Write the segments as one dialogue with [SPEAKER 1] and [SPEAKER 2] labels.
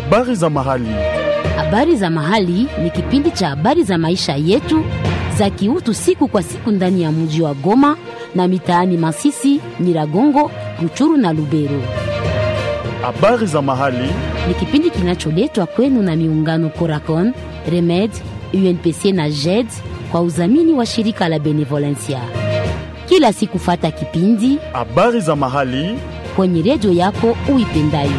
[SPEAKER 1] Habari za mahali.
[SPEAKER 2] Habari za mahali ni kipindi cha habari za maisha yetu za kiutu siku kwa siku ndani ya mji wa Goma na mitaani Masisi, Nyiragongo, Ruchuru na Lubero.
[SPEAKER 1] Habari za mahali.
[SPEAKER 2] Ni kipindi kinacholetwa kwenu na miungano Coracon, Remed, UNPC na JED kwa udhamini wa shirika la Benevolencia. Kila siku fata kipindi
[SPEAKER 1] Habari za mahali.
[SPEAKER 2] kwenye redio yako uipendayo.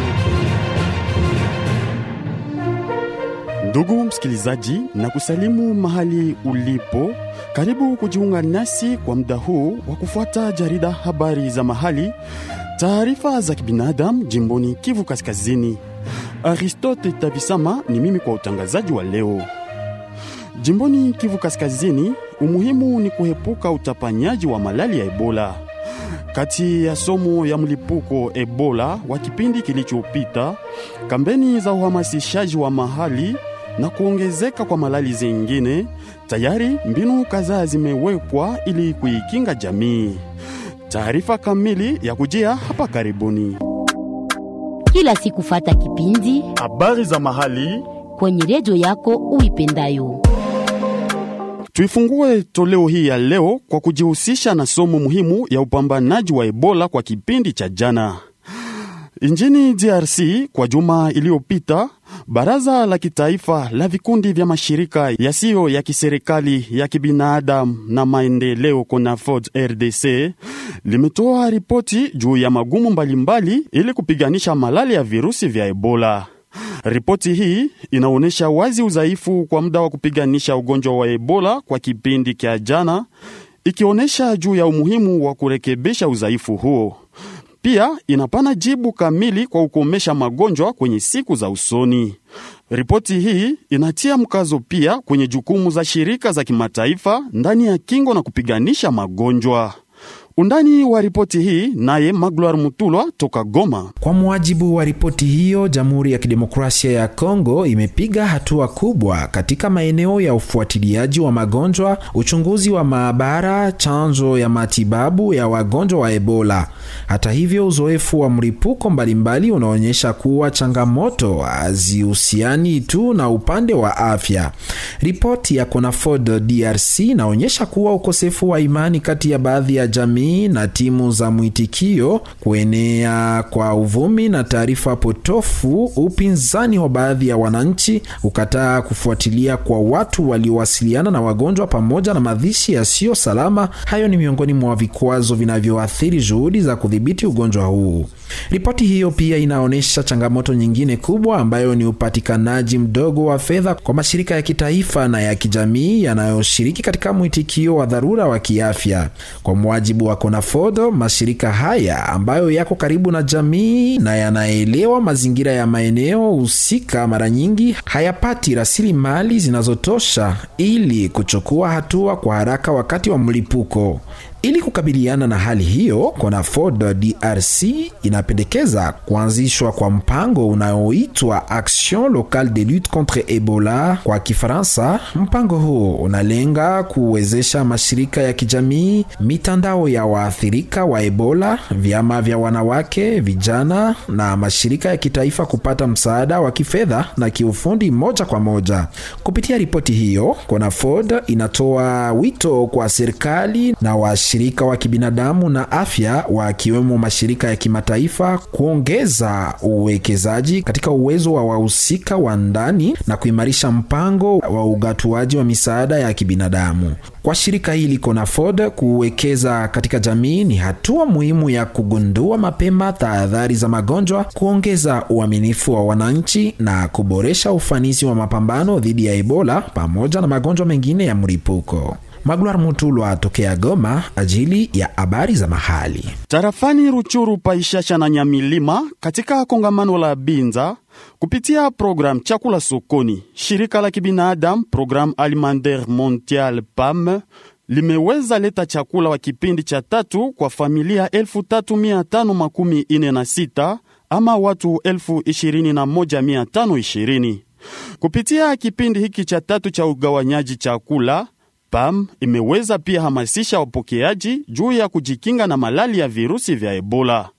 [SPEAKER 1] Ndugu msikilizaji, na kusalimu mahali ulipo. Karibu kujiunga nasi kwa muda huu wa kufuata jarida habari za mahali, taarifa za kibinadamu jimboni Kivu Kaskazini. Aristote Tavisama ni mimi kwa utangazaji wa leo. Jimboni Kivu Kaskazini, umuhimu ni kuepuka utapanyaji wa malali ya Ebola. Kati ya somo ya mlipuko Ebola wa kipindi kilichopita, kampeni za uhamasishaji wa mahali na kuongezeka kwa malali zingine, tayari mbinu kadhaa zimewekwa ili kuikinga jamii. Taarifa kamili ya kujia hapa karibuni.
[SPEAKER 2] Kila siku fata kipindi
[SPEAKER 1] Habari za mahali.
[SPEAKER 2] kwenye redio yako uipendayo.
[SPEAKER 1] Tuifungue toleo hii ya leo kwa kujihusisha na somo muhimu ya upambanaji wa Ebola kwa kipindi cha jana. Nchini DRC kwa juma iliyopita, baraza la kitaifa la vikundi vya mashirika yasiyo ya kiserikali ya kibinadamu na maendeleo CONAFOD RDC limetoa ripoti juu ya magumu mbalimbali ili kupiganisha malali ya virusi vya Ebola. Ripoti hii inaonyesha wazi udhaifu kwa muda wa kupiganisha ugonjwa wa Ebola kwa kipindi cha jana, ikionyesha juu ya umuhimu wa kurekebisha udhaifu huo. Pia inapana jibu kamili kwa kukomesha magonjwa kwenye siku za usoni. Ripoti hii inatia mkazo pia kwenye jukumu za shirika za kimataifa ndani ya kingo na kupiganisha magonjwa. Undani wa ripoti hii naye Magloire Mutulwa toka Goma.
[SPEAKER 3] Kwa mujibu wa ripoti hiyo, Jamhuri ya Kidemokrasia ya Kongo imepiga hatua kubwa katika maeneo ya ufuatiliaji wa magonjwa, uchunguzi wa maabara, chanjo ya matibabu ya wagonjwa wa Ebola. Hata hivyo, uzoefu wa mlipuko mbalimbali unaonyesha kuwa changamoto hazihusiani tu na upande wa afya. Ripoti ya CONAFOD DRC inaonyesha kuwa ukosefu wa imani kati ya baadhi ya jamii na timu za mwitikio, kuenea kwa uvumi na taarifa potofu, upinzani wa baadhi ya wananchi, ukataa kufuatilia kwa watu waliowasiliana na wagonjwa, pamoja na mazishi yasiyo salama. Hayo ni miongoni mwa vikwazo vinavyoathiri juhudi za kudhibiti ugonjwa huu. Ripoti hiyo pia inaonyesha changamoto nyingine kubwa ambayo ni upatikanaji mdogo wa fedha kwa mashirika ya kitaifa na ya kijamii yanayoshiriki katika mwitikio wa dharura wa kiafya. Kwa mujibu wa CONAFOD, mashirika haya ambayo yako karibu na jamii na yanaelewa mazingira ya maeneo husika, mara nyingi hayapati rasilimali zinazotosha ili kuchukua hatua kwa haraka wakati wa mlipuko. Ili kukabiliana na hali hiyo, CONAFOD DRC inapendekeza kuanzishwa kwa mpango unaoitwa Action Locale de Lutte Contre Ebola kwa Kifaransa. Mpango huo unalenga kuwezesha mashirika ya kijamii, mitandao ya waathirika wa Ebola, vyama vya wanawake, vijana na mashirika ya kitaifa kupata msaada wa kifedha na kiufundi moja kwa moja. Kupitia ripoti hiyo, CONAFOD inatoa wito kwa serikali na wa shirika wa kibinadamu na afya wakiwemo mashirika ya kimataifa kuongeza uwekezaji katika uwezo wa wahusika wa ndani na kuimarisha mpango wa ugatuaji wa misaada ya kibinadamu. Kwa shirika hili CONAFOD, kuwekeza katika jamii ni hatua muhimu ya kugundua mapema tahadhari za magonjwa, kuongeza uaminifu wa wananchi na kuboresha ufanisi wa mapambano dhidi ya Ebola pamoja na magonjwa mengine ya mlipuko. Magloire Mutulwa tokea Goma ajili ya habari za mahali.
[SPEAKER 1] Tarafani Ruchuru, Paishasha na Nyamilima katika kongamano la Binza kupitia program chakula sokoni, shirika la kibinadamu Programme Alimentaire Mondial PAM limeweza leta chakula wa kipindi cha tatu kwa familia 3546 ama watu 21520 kupitia kipindi hiki cha tatu cha ugawanyaji chakula. PAM imeweza pia hamasisha wapokeaji juu ya kujikinga na malali ya virusi vya Ebola.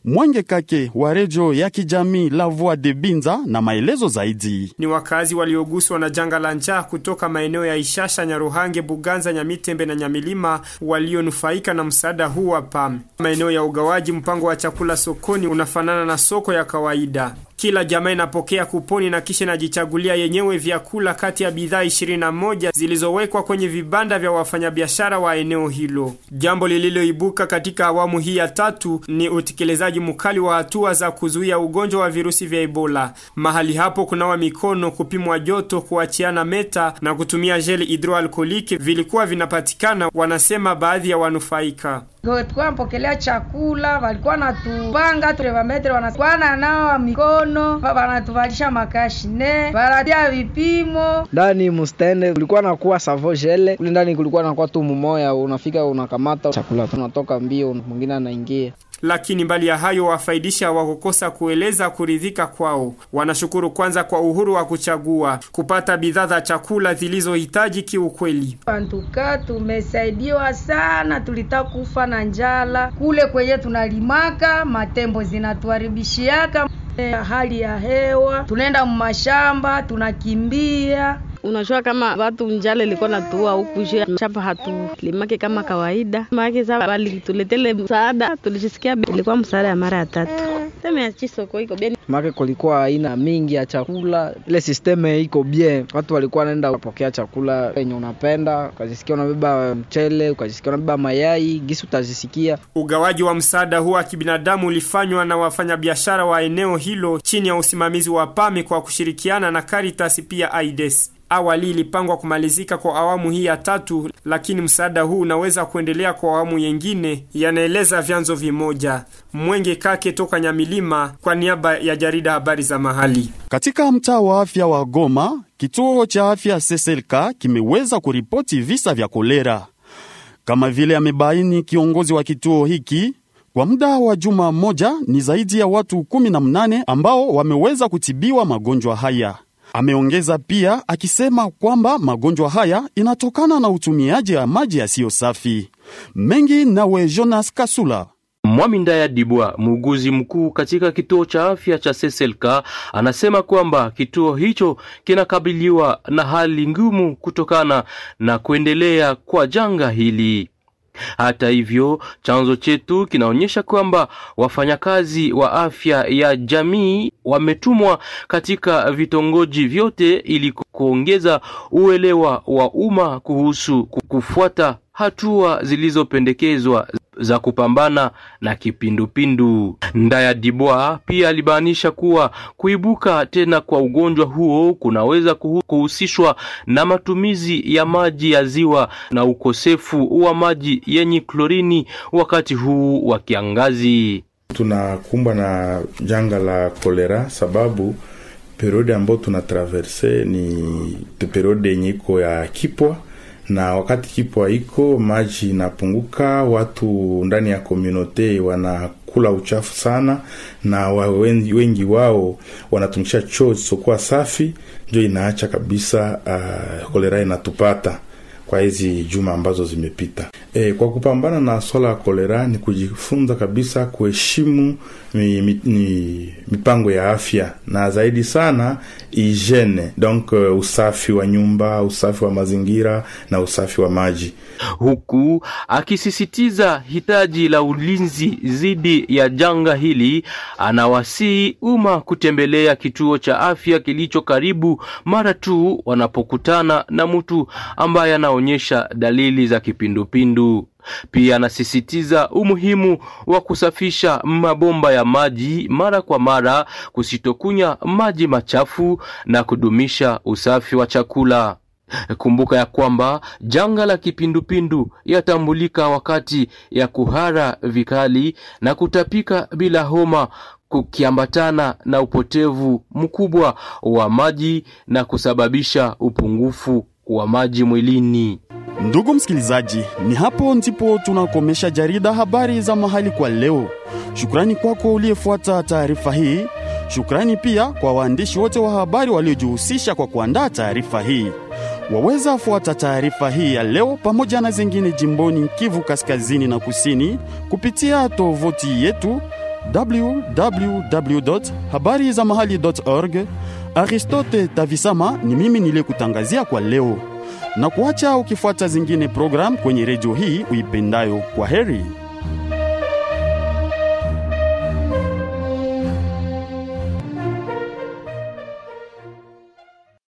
[SPEAKER 1] Mwenge Kake wa redio ya kijamii La Voix de Binza na maelezo zaidi.
[SPEAKER 4] Ni wakazi walioguswa na janga la njaa kutoka maeneo ya Ishasha, Nyaruhange, Buganza, Nyamitembe na Nyamilima walionufaika na msaada huu wa PAM. Maeneo ya ugawaji mpango wa chakula sokoni unafanana na soko ya kawaida. Kila jamaa inapokea kuponi na kisha inajichagulia yenyewe vyakula kati ya bidhaa 21 zilizowekwa kwenye vibanda vya wafanyabiashara wa eneo hilo. Jambo lililoibuka katika awamu hii ya tatu ni utekelezaji mkali wa hatua za kuzuia ugonjwa wa virusi vya Ebola. Mahali hapo kunawa mikono, kupimwa joto, kuachiana meta na kutumia jeli hidroalkoliki vilikuwa vinapatikana, wanasema baadhi ya wanufaika.
[SPEAKER 5] Tulikuwa napokelea chakula, walikuwa natupanga tulevametre, wanakuwa nanawa mikono, wanatuvalisha makashine, wanatia vipimo
[SPEAKER 6] ndani mustende. Kulikuwa nakuwa savo jele kule ndani, kulikuwa nakuwa tu mumoya, unafika unakamata chakula, tunatoka mbio, mwingine anaingia
[SPEAKER 4] lakini mbali ya hayo wafaidisha wakukosa kueleza kuridhika kwao. Wanashukuru kwanza kwa uhuru wa kuchagua kupata bidhaa za chakula zilizohitaji kiukweli.
[SPEAKER 5] Antuka tumesaidiwa sana, tulitaka kufa na njala kule kwenye tunalimaka, matembo zinatuharibishiaka hali ya hewa, tunaenda mumashamba tunakimbia
[SPEAKER 7] Unajua kama watu njale ilikuwa natua huku juu shamba hatulimake kama kawaida, maake sa walituletele msaada, tulishisikia ilikuwa msaada ya mara ya tatu. Sisteme ya chisoko iko bien,
[SPEAKER 6] make kulikuwa aina mingi ya chakula, ile sisteme iko bien. Watu walikuwa naenda kupokea chakula yenye unapenda, ukajisikia unabeba mchele, ukajisikia unabeba mayai, gisi utajisikia.
[SPEAKER 4] Ugawaji wa msaada huo wa kibinadamu ulifanywa na wafanyabiashara wa eneo hilo chini ya usimamizi wa PAMI kwa kushirikiana na Caritas pia AIDS. Awali ilipangwa kumalizika kwa awamu hii ya tatu, lakini msaada huu unaweza kuendelea kwa awamu yengine, yanaeleza vyanzo vimoja. Mwenge Kake toka Nyamilima kwa niaba ya jarida habari za mahali.
[SPEAKER 1] Katika mtaa wa afya wa Goma, kituo cha afya Seselka kimeweza kuripoti visa vya kolera, kama vile amebaini kiongozi wa kituo hiki. Kwa muda wa juma moja ni zaidi ya watu 18 ambao wameweza kutibiwa magonjwa haya. Ameongeza pia akisema kwamba magonjwa haya inatokana na utumiaji wa maji yasiyo safi. Mengi nawe Jonas Kasula.
[SPEAKER 8] Mwami Ndaya Dibwa, muuguzi mkuu katika kituo cha afya cha Seselka, anasema kwamba kituo hicho kinakabiliwa na hali ngumu kutokana na kuendelea kwa janga hili. Hata hivyo, chanzo chetu kinaonyesha kwamba wafanyakazi wa afya ya jamii wametumwa katika vitongoji vyote ili kuongeza uelewa wa umma kuhusu kufuata hatua zilizopendekezwa za kupambana na kipindupindu. Ndaya Dibwa pia alibainisha kuwa kuibuka tena kwa ugonjwa huo kunaweza kuhusishwa na matumizi ya maji ya ziwa na ukosefu wa maji yenye klorini wakati huu wa kiangazi.
[SPEAKER 9] Tunakumbwa na janga la kolera sababu periodi ambayo tunatraverse ni periodi yenye iko ya kipwa na wakati kipwa iko maji inapunguka, watu ndani ya komunote wanakula uchafu sana, na wa wengi, wengi wao wanatumikisha choo zisizokuwa safi, ndio inaacha kabisa uh, kolera inatupata kwa hizi juma ambazo zimepita. E, kwa kupambana na swala ya kolera ni kujifunza kabisa kuheshimu mi, mi, mi, mipango ya afya na zaidi sana hygiene, donc uh, usafi wa nyumba, usafi wa mazingira na usafi wa maji,
[SPEAKER 8] huku akisisitiza hitaji la ulinzi dhidi ya janga hili. Anawasihi umma kutembelea kituo cha afya kilicho karibu mara tu wanapokutana na mtu ambaye anaonyesha dalili za kipindupindu. Pia anasisitiza umuhimu wa kusafisha mabomba ya maji mara kwa mara, kusitokunya maji machafu na kudumisha usafi wa chakula. Kumbuka ya kwamba janga la kipindupindu yatambulika wakati ya kuhara vikali na kutapika bila homa kukiambatana na upotevu mkubwa wa maji na kusababisha upungufu wa maji mwilini.
[SPEAKER 1] Ndugu msikilizaji, ni hapo ndipo tunakomesha jarida habari za mahali kwa leo. Shukrani kwako uliyefuata taarifa hii. Shukrani pia kwa waandishi wote wa habari waliojihusisha kwa kuandaa taarifa hii. Waweza fuata taarifa hii ya leo pamoja na zingine jimboni Kivu Kaskazini na Kusini kupitia tovuti yetu www habari za mahali org. Aristote Tavisama ni mimi niliyekutangazia kwa leo na kuacha ukifuata zingine program kwenye redio hii uipendayo. Kwa heri.